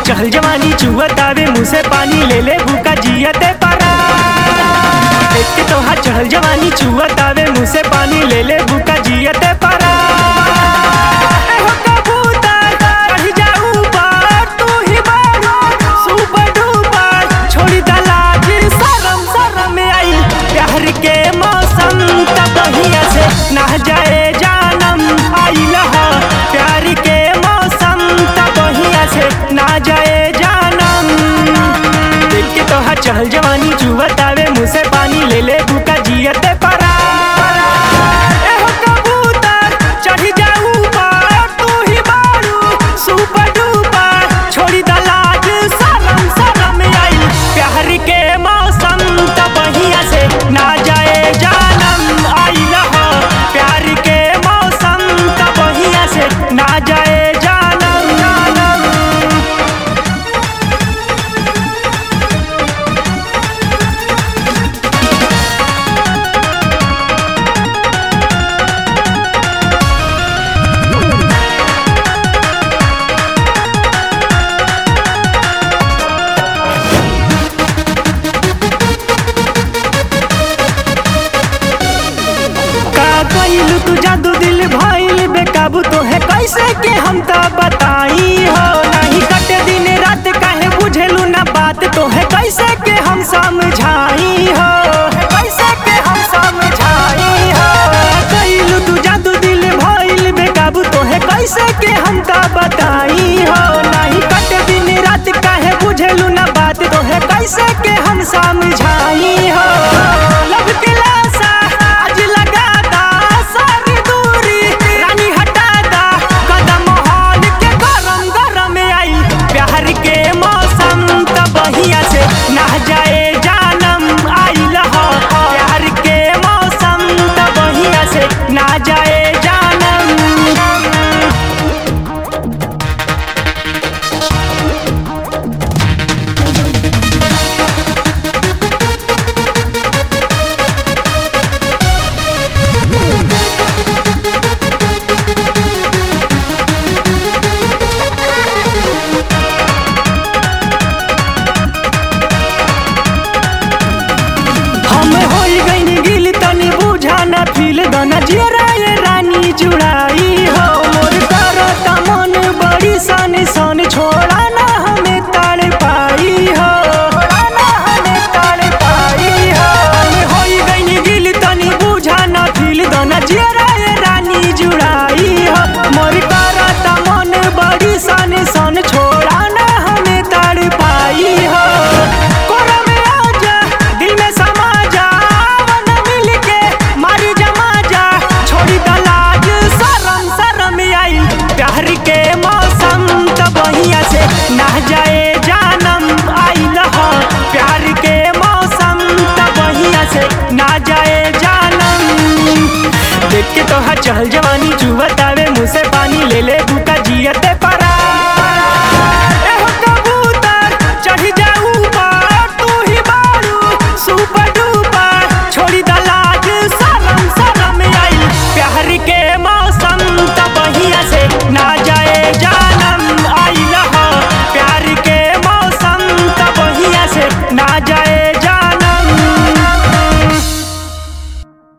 चहल जवानी चुहत आवे मुँह से पानी ले ले भूखा जियते पारा देख के तोहार चहल जवानी चुहत आवे मुँह से पानी ले ले भूखा जियते पारा ए हो कबूतर, चढ़ जा ऊपर, तू ही बारू, सुपर डुपर, छोड़ी दा लाज, शरम शरम आई प्यार के मौसम तब बहिया से ना जाए जानम आइल ह प्यार के मौसम तब बहिया से ना जाए जानम देख के तोहार चहल जवानी जुवत आवे मुँह से पानी ले ले भूखा जियते परा ए हो कबूतर, चढ़ जा ऊपर, तू ही बारू, सुपर डुपर, छोड़ी दा लाज, शरम शरम आई प्यार के मौसम तब बहिया से ना जाए जानम आइल ह प्यार के मौसम तब बहिया से ना जाए जानम जानम का कइलू तू जादू दिल भइल बेकाबू तो है कैसे के हम त बताई हो नहीं कटे दिन रात काहे बुझेलू ना बात तो है कैसे के हम समझाई हो कैसे के हम समझाई हो कइलू तू जादू दिल भइल बेकाबू तो है कैसे के हम त बताई हो नहीं कटे दिन रात काहे बुझेलू ना बात तो है कैसे के हम समझाई हो लब के लाशा आज लगा दा सारी दूरी रानी हटा दा कदम हाल के गरम गरम आई प्यार के मौसम तब बहिया से ना जाए जानम आइल ह प्यार के मौसम तब बहिया से ना जाए जानम हम होई गईनी गिल तनी बुझा न फील दना जियरा ये रानी जुड़ाई हो मोर करता मन बड़ी सन सन छोड़ा ना हमें ताड़ पाई हो छोड़ा ना हमें ताड़ पाई हो हम होई गईनी गिल तनी बुझा न फील दना जियरा ये रानी जुड़ाई हो मोर करता मन बड़ी सन सन छोड़ा ना हमें ताड़ पाई हो कोरा में आजा दिल में समा जा वन मिल के मारी जमा जा छोड़ी दलाज शरम शरम आई प्यार के मौसम तब बहिया से ना जाए जानम आइल ह प्यार के मौसम तब बहिया से ना जाए जानम देख के तो चहल जवानी जुवत